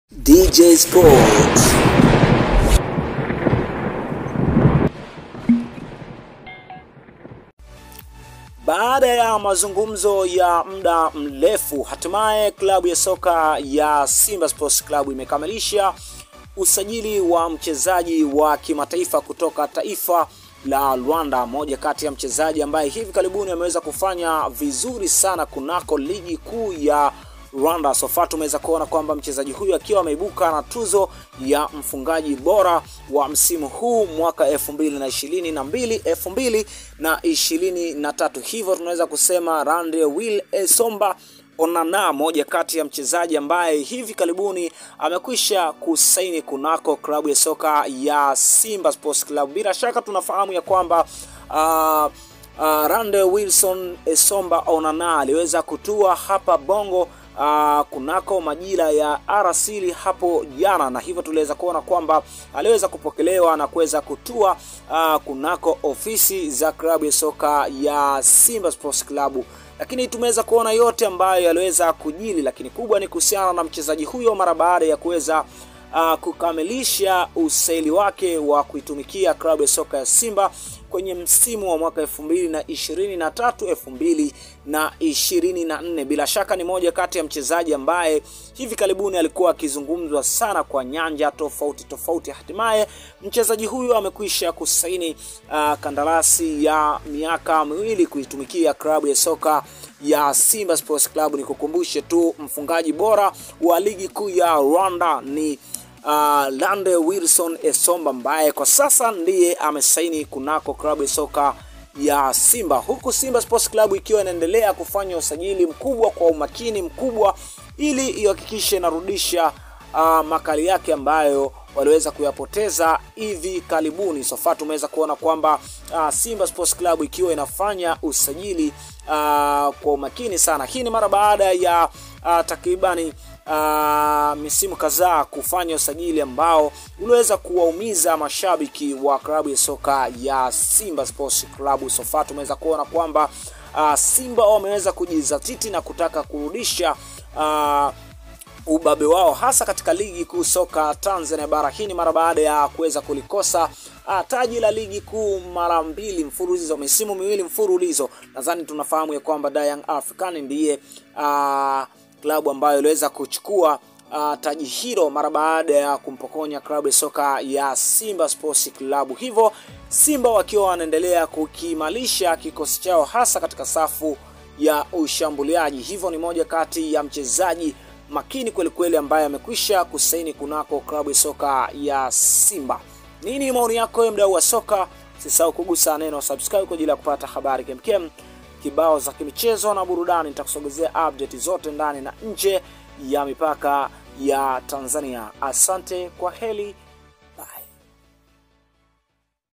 DJ Sports. Baada ya mazungumzo ya muda mrefu, hatimaye klabu ya soka ya Simba Sports Club imekamilisha usajili wa mchezaji wa kimataifa kutoka taifa la Rwanda, moja kati ya mchezaji ambaye hivi karibuni ameweza kufanya vizuri sana kunako ligi kuu ya Rwanda. Sofa tumeweza kuona kwamba mchezaji huyu akiwa ameibuka na tuzo ya mfungaji bora wa msimu huu mwaka 2022 2023. Hivyo tunaweza kusema Rande Will Esomba Onana, moja kati ya mchezaji ambaye hivi karibuni amekwisha kusaini kunako klabu ya soka ya Simba Sports Club. Bila shaka tunafahamu ya kwamba uh, uh, Rande Wilson Esomba Onana aliweza kutua hapa Bongo Uh, kunako majira ya arasili hapo jana, na hivyo tuliweza kuona kwamba aliweza kupokelewa na kuweza kutua uh, kunako ofisi za klabu ya soka ya Simba Sports Club, lakini tumeweza kuona yote ambayo yaliweza kujili, lakini kubwa ni kuhusiana na mchezaji huyo mara baada ya kuweza uh, kukamilisha usaili wake wa kuitumikia klabu ya soka ya Simba kwenye msimu wa mwaka 2023 2024. Bila shaka ni moja kati ya mchezaji ambaye hivi karibuni alikuwa akizungumzwa sana kwa nyanja tofauti tofauti. Hatimaye mchezaji huyu amekwisha kusaini uh, kandarasi ya miaka miwili kuitumikia klabu ya soka ya Simba Sports Club. Nikukumbushe tu mfungaji bora wa ligi kuu ya Rwanda ni Uh, Lande Wilson Esomba ambaye kwa sasa ndiye amesaini kunako klabu ya soka ya Simba, huku Simba Sports Club ikiwa inaendelea kufanya usajili mkubwa kwa umakini mkubwa ili ihakikishe inarudisha uh, makali yake ambayo waliweza kuyapoteza hivi karibuni. Sofa tumeweza kuona kwamba uh, Simba Sports Club ikiwa inafanya usajili uh, kwa umakini sana. Hii ni mara baada ya uh, takribani Uh, misimu kadhaa kufanya usajili ambao uliweza kuwaumiza mashabiki wa klabu ya soka ya Simba Sports Club. Sofa tumeweza kuona kwamba uh, Simba wameweza kujizatiti na kutaka kurudisha uh, ubabe wao hasa katika ligi kuu soka Tanzania bara. Hii ni mara baada ya kuweza kulikosa uh, taji la ligi kuu mara mbili mfululizo, misimu miwili mfululizo. Nadhani tunafahamu ya kwamba Young African ndiye uh, klabu ambayo iliweza kuchukua uh, taji hilo mara baada ya kumpokonya klabu ya soka ya Simba Sports Club. Hivyo Simba wakiwa wanaendelea kukiimarisha kikosi chao hasa katika safu ya ushambuliaji. Hivyo ni moja kati ya mchezaji makini kweli kweli ambaye amekwisha kusaini kunako klabu ya soka ya Simba. Nini maoni yako wewe mdau wa soka? Usisahau kugusa neno subscribe kwa ajili ya kupata habari kemkem kibao za kimichezo na burudani. Nitakusogezea update zote ndani na nje ya mipaka ya Tanzania. Asante, kwa heli